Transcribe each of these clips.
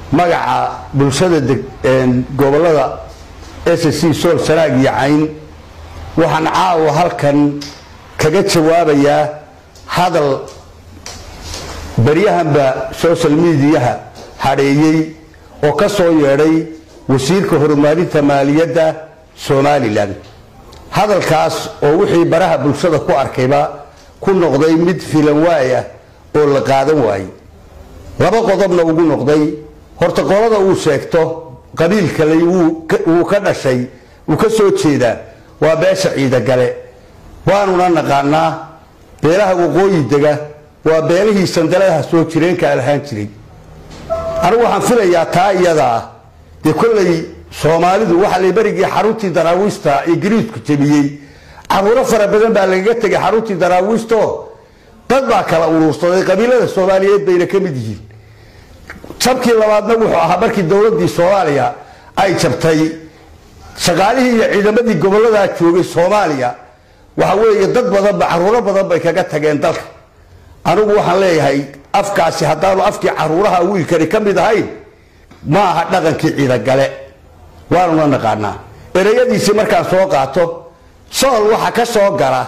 magaca bulshada gobolada s c sool sanaag iyo cayn waxaan caawa halkan kaga jawaabayaa hadal baryahanba social mediaha hadheeyey oo ka soo yeedhay wasiirka horumarinta maaliyadda somalilan hadalkaas oo wixii baraha bulshada ku arkayba ku noqday mid filan waayah oo la qaadan waayey laba qodobna ugu noqday horta qolada uu sheegto qabiil kale wuu ka dhashay wuu ka soo jeedaa waa beesha ciidagale waanuna naqaanaa beelaha waqooyi dega waa beelihii sandaladaha soo jireenka lahaan jiray anigu waxaan filayaa taa iyada ah dee kollay soomaalidu waxa la berigii xaruntii daraawiista ee gariidku jebiyey caruuro fara badan baa lagaga tegay xaruntii daraawiisto dad baa kala uruursaday qabiilada soomaaliyeed bayna ka mid yihiin jabkii labaadna wuxuu ahaa markii dowladii soomaaliya ay jabtay shaqaalihii iyo ciidamadii goboladaa joogay soomaaliya waxa weeye dad badanba caruuro badan bay kaga tageen dalka anigu waxaan leeyahay afkaasi haddaanu afkii caruuraha wiilkani ka mid ahayn ma aha dhaqankii ciidagale waanuna naqaanaa ereyadiisii markaan soo qaato sool waxa ka soo gala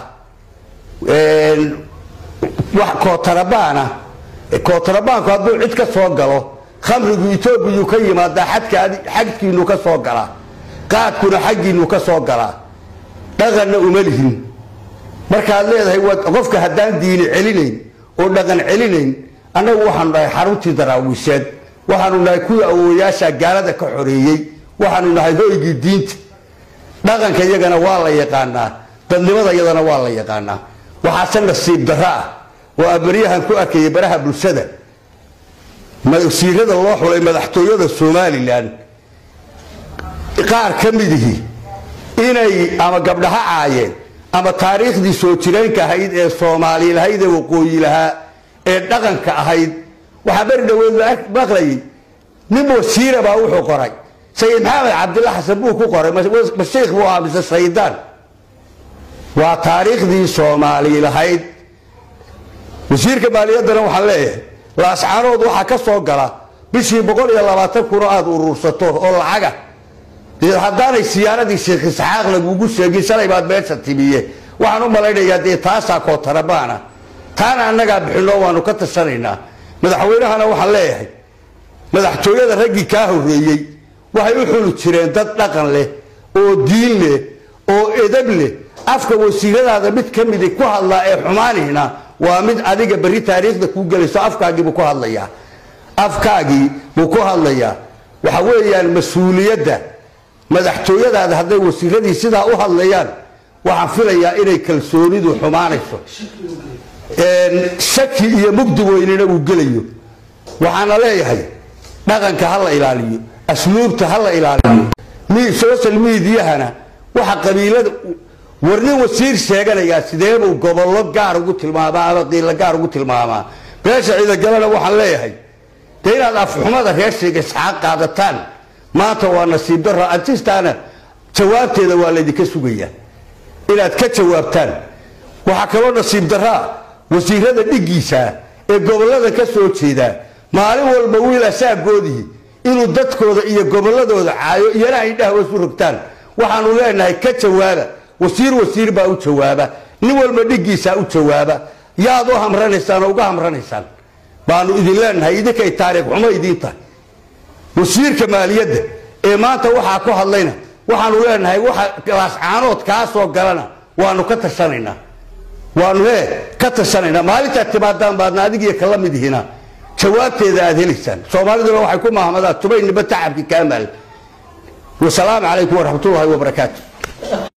kootarabaana kootarabaanku hadduu cid ka soo galo khamrigu etoobiyuu ka yimaadaa xagkiinu ka soo galaa qaadkuna xaggiinu ka soo galaa dhaqanna uma lihin markaad leedahay qofka haddaan diini celinayn oo dhaqan celinayn annagu waxaanu nahay xaruntii daraawiisheed waxaanu nahay kuwii awooyaasha gaalada ka xoreeyey waxaanu nahay hoygii diinta dhaqanka iyagana waa la yaqaanaa dadnimada iyadana waa la yaqaanaa waxaase nasiib darro ah oo abaryahan ku arkayay baraha bulshada wasiirada loo xulay madaxtooyada somalilan qaar ka midihii inay ama gabdhaha caayeen ama taariikhdii soo jireenka ahayd ee soomaali lahayd ee waqooyi lahaa ee dhaqanka ahayd waxaa beri dhaweed la maqlayay nin wasiira baa wuxuu qoray sayid maxamed cabdilla xasan buu ku qoray mashiikh buu ahaa mise shaydaan waa taariikhdii soomaali lahayd wasiirka maaliyaddana waxaan leeyahay laascaanood waxaa ka soo gala bishii boqol iyo labaatan kun oo aada uruursato oo lacaga haddaanay siyaaradii sheekh isxaaq lagugu sheegin shalay baad meesha timiye waxaan u malaynayaa dee taasaa kootarabaana taana annagaa bixinoo waanu ka tashanaynaa madaxweynahana waxaan leeyahay madaxtooyada raggii kaa horreeyey waxay u xuli jireen dad dhaqan leh oo diin leh oo edab leh afka wasiiradaada mid ka midi ku hadlaa ee xumaanihna waa mid adiga berri taariikhda kuu gelayso afkaagiibuu ku hadlayaa afkaagii buu ku hadlayaa waxa weeyaan mas-uuliyadda madaxtooyadaada hadday wasiiradii sidaa u hadlayaan waxaan filayaa inay kalsoonidu xumaanayso shaki iyo mugdi weynina uu gelayo waxaana leeyahay dhaqanka ha la ilaaliyo asluubta ha la ilaaliyo social mediahana waxa qabiilada war nin wasiir sheeganayaa sideebuu gobollo gaar ugu tilmaamaa ama qiilo gaar ugu tilmaamaa beesha ciidagalena waxaan leeyahay dee inaad afxumada reer sheega isxaaq qaadataan maanta waa nasiib daro antistaana jawaabteeda waa laydinka sugayaa inaad ka jawaabtaan waxaa kaloo nasiib daraa wasiirada dhiggiisa ee gobollada ka soo jeedaa maalin walba wiil asaagoodii inuu dadkooda iyo gobolladooda caayo iyana ay dhahwa isu rogtaan waxaanu leenahay ka jawaaba wasiir wasiir baa u jawaaba nin walba dhiggiisaa u jawaaba yaad u hamranaysaan oo uga hamranaysaan baanu idin leenahay idinkay taariikh xumo idiin tahay wasiirka maaliyadda ee maanta waxaa ku hadlayna waxaanu leenahay waxa laascaanood kaa soo galana waanu ka tashanaynaa waanu he ka tashanaynaa maalintaad timaadaan baadna adigiyo kala mid ihina jawaabteeda aad helaysaan soomaaliduna waxay ku mahmadaan tubaynniba tacabki kaamaal wasalaamu calaykum waraxmatullaahi wabarakaatu